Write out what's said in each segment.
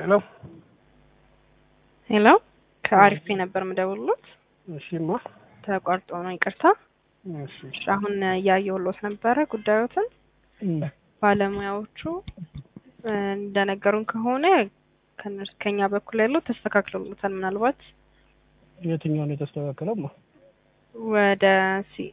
ሄሎ ሄሎ ከአሪፍ ነበር የምደውልሎት እሺማ ተቋርጦ ነው ይቅርታ። እሺ እሺ፣ አሁን እያየሁሎት ነበረ ጉዳዮትን ባለሙያዎቹ እ እንደነገሩን ከሆነ ከእነርሱ ከኛ በኩል ያለው ተስተካክሎሎታል። ምናልባት የትኛውን የተስተካከለማ ወደ ሲ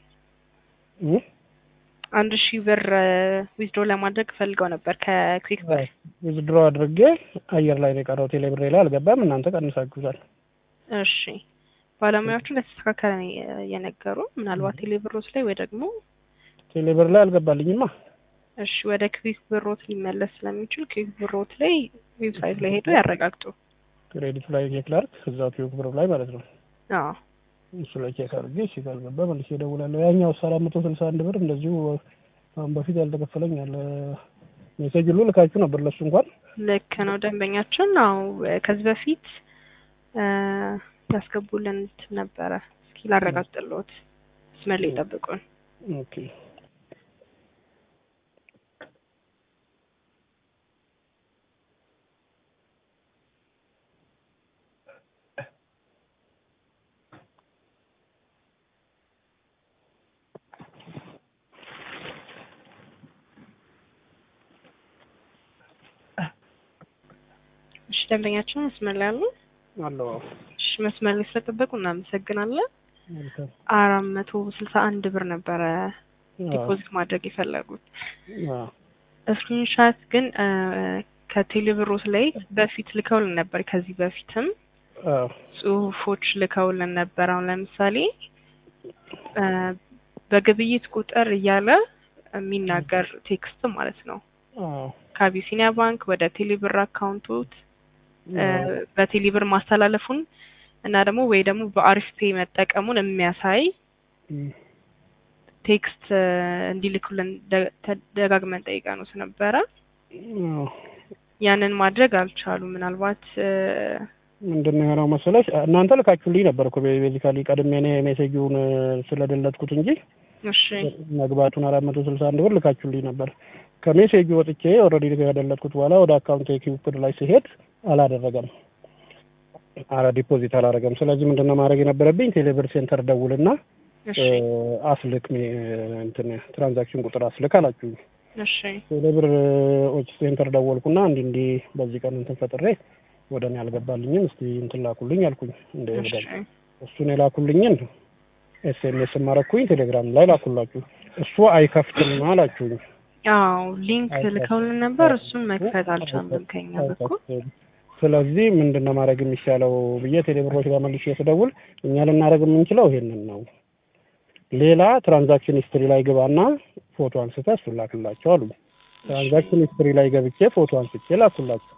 አንድ ሺህ ብር ዊዝድሮ ለማድረግ ፈልገው ነበር ከኩዊክ ብር። ውዝድሮ አድርጌ አየር ላይ ነው የቀረው። ቴሌ ብሬ ላይ አልገባም። እናንተ ቀንሳችሁታል። እሺ ባለሙያዎቹ እንደተስተካከለ ነው የነገሩ። ምናልባት ቴሌ ብሮት ላይ ወይ ደግሞ ቴሌ ብር ላይ አልገባልኝማ። እሺ ወደ ክዊክ ብሮት ሊመለስ ስለሚችል ክዊክ ብሮት ላይ ዌብሳይት ላይ ሄዶ ያረጋግጡ። ክሬዲቱ ላይ ቼክ ላድርግ፣ እዛው ቲዩክ ብር ላይ ማለት ነው። አዎ እሱ ላይ ቼክ አድርጌ እሺ ካልገባ መልሼ እደውላለሁ። ያኛው አራት መቶ ስልሳ አንድ ብር እንደዚሁ አሁን በፊት ያልተከፈለኝ አለ። ሜሴጅ ሁሉ ልካችሁ ነበር ለሱ እንኳን ልክ ነው ደንበኛችን ነው ከዚህ በፊት እ ያስገቡልን እንትን ነበረ። እስኪ ላረጋግጥልዎት፣ መስመር ላይ ይጠብቁን። ኦኬ እሺ ደንበኛችን መስመር ላይ አሉ። አለው እሺ መስመር ላይ ስለጠበቁ እናመሰግናለን። መልካም አራት መቶ ስልሳ አንድ ብር ነበረ ዲፖዚት ማድረግ የፈለጉት። አዎ ስክሪንሻት ግን እ ከቴሌብሮት ላይ በፊት ልከውልን ነበር። ከዚህ በፊትም አዎ ጽሁፎች ልከውልን ነበር። አሁን ለምሳሌ እ በግብይት ቁጥር እያለ የሚናገር ቴክስት ማለት ነው። አዎ ከአቢሲኒያ ባንክ ወደ ቴሌብር አካውንቶት እ በቴሌብር ማስተላለፉን እና ደግሞ ወይ ደግሞ በአሪፍ ፔይ መጠቀሙን የሚያሳይ እም ቴክስት እ እንዲልኩልን ደ- ተደጋግመን ጠይቀንዎት ነበረ። አዎ ያንን ማድረግ አልቻሉም። ምናልባት እ ምንድን ነው የሆነው መሰለሽ እናንተ ልካችሁልኝ ነበር እኮ ቤዚካሊ ቀድሜ እኔ ሜሴጁን እ ስለደለትኩት እንጂ እሺ መግባቱን አራት መቶ ስልሳ አንድ ብር ልካችሁልኝ ነበር። ከሜሴጁ ወጥቼ ኦልሬዲ ከደለትኩት በኋላ ወደ አካውንት ኪውፕድ ላይ ሲሄድ አላደረገም፣ አረ ዲፖዚት አላደረገም። ስለዚህ ምንድን ነው ማድረግ የነበረብኝ ቴሌብር ሴንተር ደውልና እሺ እ አስልክ ሜ- እንትን ትራንዛክሽን ቁጥር አስልክ አላችሁኝ። እሺ ቴሌብር ኦች ሴንተር ደወልኩና እንዲህ እንዲህ በዚህ ቀን እንትን ፈጥሬ ወደ እኔ አልገባልኝም እስቲ እንትን ላኩልኝ አልኩኝ እንደ እሺ ኤቪደንስ እሱን የላኩልኝን ኤስኤምኤስ ማረኩኝ ቴሌግራም ላይ ላኩላችሁ። እሱ አይከፍትም አላችሁኝ። አዎ ሊንክ አይከፍትም። ልከውልን ነበር። እሱን መክፈት አልቻልንም ከኛ በኩል። አይከፍትም። ስለዚህ ምንድን ነው ማድረግ የሚሻለው ብዬ ቴሌብሮች ጋር መልሼ ስደውል እኛ ልናደርግ የምንችለው ይሄንን ነው። ሌላ ትራንዛክሽን ሂስትሪ ላይ ግባና ፎቶ አንስተህ እሱን ላክላቸው አሉኝ። ትራንዛክሽን ሂስትሪ ላይ ገብቼ ፎቶ አንስቼ ላኩላቸው።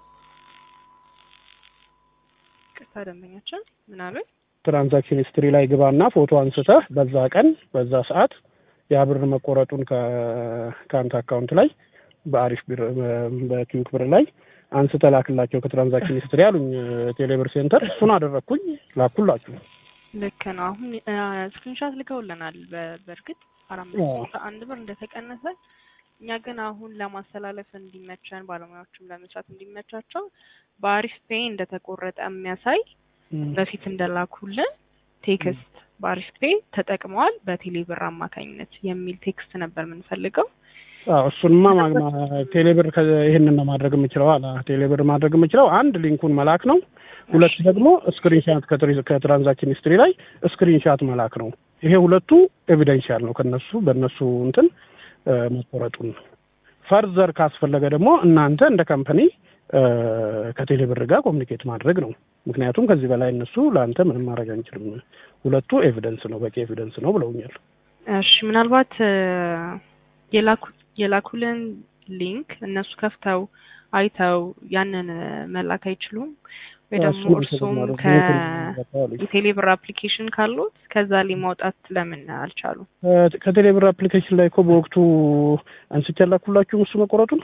ቅርታ ደንበኛችን ምን አሉኝ? ትራንዛክሽን ሂስትሪ ላይ ግባና ፎቶ አንስተህ በዛ ቀን በዛ ሰዓት ያ ብር መቆረጡን ከ- ከአንተ አካውንት ላይ በአሪፍ ብር በኪዩክ ብር ላይ አንስተህ ላክላቸው ከትራንዛክሽን ሂስትሪ አሉኝ። ቴሌብር ሴንተር እሱን አደረግኩኝ ላኩላችሁ። ልክ ነው። አሁን ስክሪንሻት ልከውልናል። በ- በእርግጥ አራት መቶ ስልሳ አንድ ብር እንደተቀነሰ እኛ ግን አሁን ለማስተላለፍ እንዲመቸን ባለሙያዎችም ለመስራት እንዲመቻቸው በአሪፍ ፔይ እንደተቆረጠ የሚያሳይ በፊት እንደላኩልን ቴክስት በአሪፍ ፔይ ተጠቅመዋል በቴሌ ብር አማካኝነት የሚል ቴክስት ነበር የምንፈልገው። አዎ እሱንማ ማ- ማ- ቴሌብር ከ- ይህንን ነው ማድረግ የምችለው አለ። ቴሌብር ማድረግ የምችለው አንድ ሊንኩን መላክ ነው። ሁለት ደግሞ ስክሪንሻት ከትሪ- ከትራንዛክሽን ሂስትሪ ላይ ስክሪንሻት መላክ ነው። ይሄ ሁለቱ ኤቪደንሻል ነው ከነሱ በእነሱ እንትን እ መቆረጡን ፈርዘር ካስፈለገ ደግሞ እናንተ እንደ ካምፓኒ እ ከቴሌብር ጋር ኮሚኒኬት ማድረግ ነው። ምክንያቱም ከዚህ በላይ እነሱ ለአንተ ምንም ማድረግ አንችልም። ሁለቱ ኤቪደንስ ነው፣ በቂ ኤቪደንስ ነው ብለውኛል። እሺ ምናልባት እ የላኩ የላኩልን ሊንክ እነሱ ከፍተው አይተው ያንን እ መላክ አይችሉም ወይ ደግሞ እሱን እርሱም ተጨማሪ ከ ሊንኩን አሉኝ። የቴሌብር አፕሊኬሽን ካሉት ከዛ ላይ ማውጣት ለምን አልቻሉም? ከ- ከቴሌብር አፕሊኬሽን ላይ እኮ በወቅቱ አንስቼ ላኩላችሁ እሱ መቆረጡን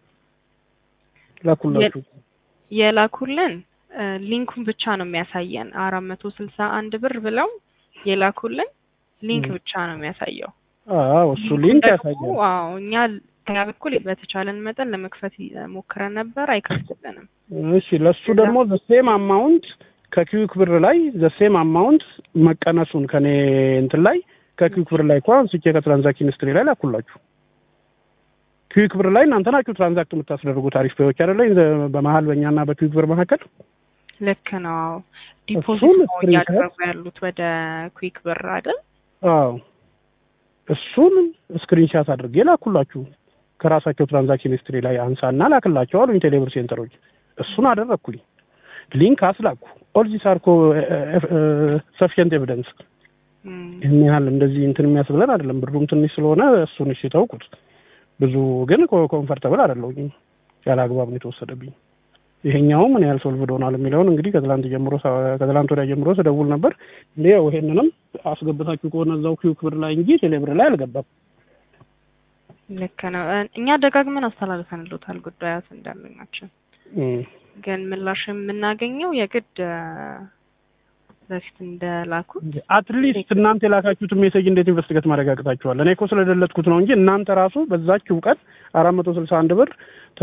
ላኩላችሁ። የላኩልን እ ሊንኩን ብቻ ነው የሚያሳየን አራት መቶ ስልሳ አንድ ብር ብለው የላኩልን ሊንክ ም። ብቻ ነው የሚያሳየው። አዎ እሱ ሊንኩን ሊንክ ደግሞ ያሳያል። አዎ እኛ ከኛ በኩል በተቻለን መጠን ለመክፈት ሞክረን ነበር፣ አይከፍትልንም። እሺ ለሱ ደግሞ ዘሴም አማውንት ከኪዩክ ብር ላይ ዘሴም አማውንት መቀነሱን ከኔ እንትን ላይ ከኪዩክ ብር ላይ እኮ አንስቼ ከትራንዛክሽን ሂስትሪ ላይ ላኩላችሁ። ኪዩክ ብር ላይ እናንተ ናችሁ ትራንዛክት የምታስደርጉት አሪፍ ፔዎች አይደለ? በመሀል በእኛና በኪዩክ ብር መካከል ልክ ነው። ዲፖዚት እሱን ነው ስክሪንሾት- እያደረጉ ያሉት ወደ ኩዊክ ብር አይደል? አዎ እሱን ስክሪንሻት አድርጌ ላኩላችሁ። ከራሳቸው ትራንዛክሽን ሂስትሪ ላይ አንሳና ላክላቸው አሉኝ ቴሌብር ሴንተሮች። እሱን አደረግኩኝ። ሊንክ አስላኩ። ኦል ዚስ አር ሰፊሽንት ኤቪደንስ። እም፣ ይህን ያህል እንደዚህ እንትን የሚያስብለን አይደለም። ብሩም ትንሽ ስለሆነ እሱን እሺ ተውኩት። ብዙ ግን ኮንፈርተብል አይደለሁኝ። ያለ አግባብ ነው የተወሰደብኝ። ይሄኛው ምን ያህል ሶልቭድ ሆናል የሚለውን እንግዲህ ከትላንት ጀምሮ ከትላንት ወዲያ ጀምሮ ስደውል ነበር። ይኸው ይሄንንም አስገብታችሁ ከሆነ እዛው ኪዩክ ብር ላይ እንጂ ቴሌብር ላይ አልገባም። ልክ ነው። እ፣ እኛ ደጋግመን አስተላልፈንልዎታል ጉዳያት እንዳለኛችን እም። ግን ምላሽ የምናገኘው የግድ እ፣ በፊት እንደላኩት አትሊስት እናንተ የላካችሁትን ሜሴጅ እንዴት ኢንቨስቲጌት ማረጋግጣችኋል? እኔ እኮ ስለደለትኩት ነው እንጂ እናንተ ራሱ በዛችው ቀን አራት መቶ ስልሳ አንድ ብር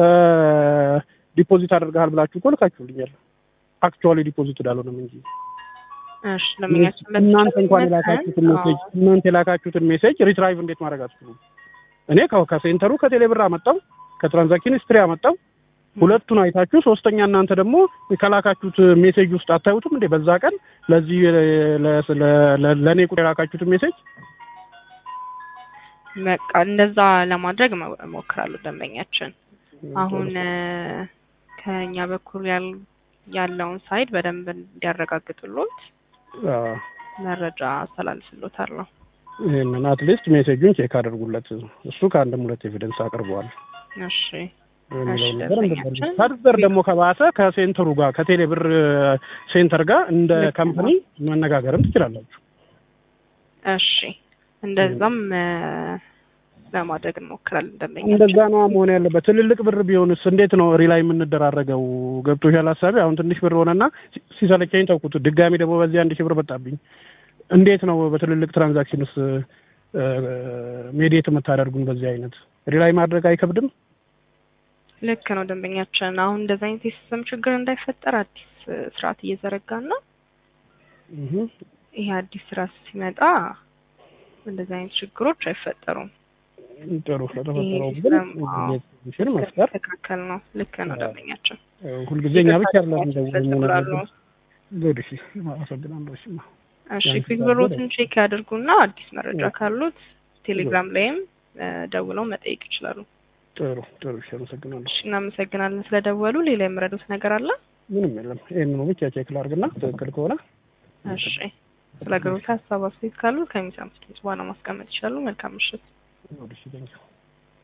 ዲፖዚት አድርገሃል ብላችሁ እኮ ልካችሁልኛል። አክቹዋሊ ዲፖዚት እንዳልሆነም እንጂ እሺ ለምኛችን እናንተ እንኳን የላካችሁትን ሜሴጅ እናንተ የላካችሁትን ሜሴጅ ሪትራይቭ እንዴት ማድረግ አትችሉም? እኔ ከ- ከሴንተሩ ከቴሌብር አመጣው ከትራንዛክሽን ሂስትሪ አመጣው ሁለቱን አይታችሁ ሶስተኛ እናንተ ደግሞ ከላካችሁት ሜሴጅ ውስጥ አታዩትም እንዴ? በዛ ቀን ለዚህ ለ- ለ- ለ- ለእኔ ቁጥር የላካችሁትን ሜሴጅ በቃ እንደዛ ለማድረግ እሞ- እሞክራለሁ ደንበኛችን አሁን እ፣ ከኛ በኩል ያል- ያለውን ሳይድ በደንብ እንዲያረጋግጡሎት አዎ፣ መረጃ አስተላልፍሎታለሁ። ይህንን አትሊስት ሜሴጁን ቼክ አድርጉለት። እሱ ከአንድም ሁለት ኤቪደንስ አቅርበዋል እሺ የሚለውን እሺ፣ ነገር ደንበኛችን ፈርዘር ደግሞ ከባሰ ከሴንተሩ ጋር ከቴሌብር ሴንተር ጋር እንደ ልክ ነው። ካምፓኒ መነጋገርም ትችላላችሁ። እሺ እንደዛም እ፣ ለማድረግ እንሞክራለን ደንበኛችን። እንደዛ ነው መሆን ያለበት። ትልልቅ ብር ቢሆንስ እንዴት ነው ሪላይ የምንደራረገው? ገብቶሻል ሀሳቤ? አሁን ትንሽ ብር ሆነና ሲ- ሲሰለቸኝ ተውኩት። ድጋሚ ደግሞ በዚህ አንድ ሺህ ብር መጣብኝ። እንዴት ነው በትልልቅ ትራንዛክሽን ውስጥ ሜዲየት የምታደርጉን? በዚህ አይነት ሪላይ ማድረግ አይከብድም? ልክ ነው ደንበኛችን። አሁን እንደዚህ አይነት የሲስተም ችግር እንዳይፈጠር አዲስ እ፣ ስርዓት እየዘረጋን ነው። እህ። ይሄ አዲስ ስርዓት ሲመጣ እንደዚህ አይነት ችግሮች አይፈጠሩም። ጥሩ ስለተፈጠረው ይሄ ግን ሲስተም አዎ፣ ኢንፎርሜሽን መፍጠር ትክክል ነው። ልክ ነው ደንበኛችን። ሁልጊዜ እኛ ብቻ አይደለም እንደው ይፈጥራሉ። ጉድ እሺ፣ አመሰግናለሁ። እሺ እሺ ያን ፊክ ስላለ ብሮትን ቼክ ያድርጉና አዲስ መረጃ እ። ካሉት ቴሌግራም ላይም እ፣ ደውለው መጠየቅ ይችላሉ። ጥሩ ጥሩ፣ እሺ፣ አመሰግናለሁ። እሺ እናመሰግናለን ስለደወሉ። ሌላ የምረዱት ነገር አለ? ምንም የለም። ይሄንን ብቻ ቼክ ላድርግና ትክክል ከሆነ እሺ ስለ አገሮት ሀሳብ አስተያየት ካሉ ከሚሰሙት ድምጽ በኋላ ማስቀመጥ ይችላሉ። መልካም ምሽት። ወደ እሺ፣ ቴንኪው